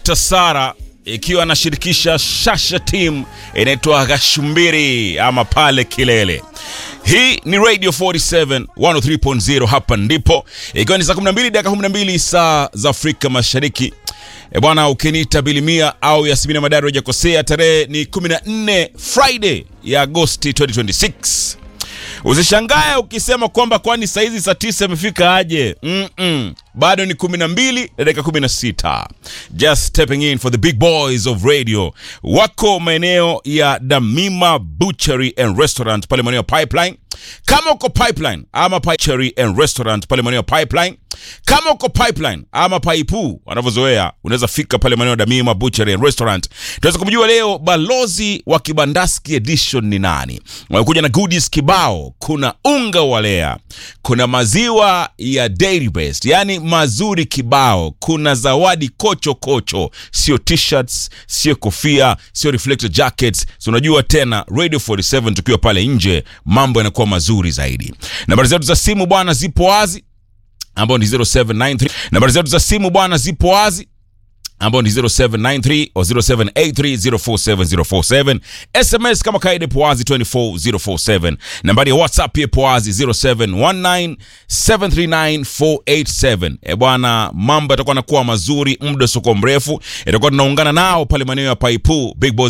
Dr. Sara ikiwa anashirikisha Shasha Team inaitwa Gashumbiri ama pale Kilele. Hii ni Radio 47 103.0 hapa ndipo, ikiwa ni saa 12 dakika 12 saa za Afrika Mashariki. E bwana, ukiniita Bilimia au Yasmina Madari hujakosea. Tarehe ni 14 Friday ya Agosti 2026. Usishangae ukisema kwamba kwani saizi saa tisa imefika aje? Mm-mm. Bado ni 12 na dakika 16. Just stepping in for the big boys of radio. Wako maeneo ya Damima Butchery and Restaurant pale maeneo ya Pipeline. Kama uko Pipeline ama Butchery and Restaurant pale maeneo ya Pipeline. Kama uko Pipeline ama Paipu wanavyozoea, unaweza fika pale maeneo ya Damima Butchery and Restaurant. Tunaweza kumjua leo balozi wa Kibandaski edition ni nani? Wamekuja na goodies kibao. Kuna unga wa Lea, kuna maziwa ya Dairy Best, yani mazuri kibao. Kuna zawadi kocho kocho, sio t-shirts, sio kofia, sio reflector jackets. So unajua tena Radio 47 tukiwa pale nje, mambo yanakuwa mazuri zaidi. Nambari zetu za simu bwana zipo wazi ambao ni 0793. Nambari zetu za simu bwana zipo wazi ambao ni 0793 au 0783047047. SMS kama kawaida ipo wazi 24047. Nambari ya WhatsApp pia ipo wazi 0719739487. E bwana, mambo yatakuwa nakuwa mazuri muda usio mrefu, itakuwa tunaungana nao pale maeneo ya Paipu Big Boss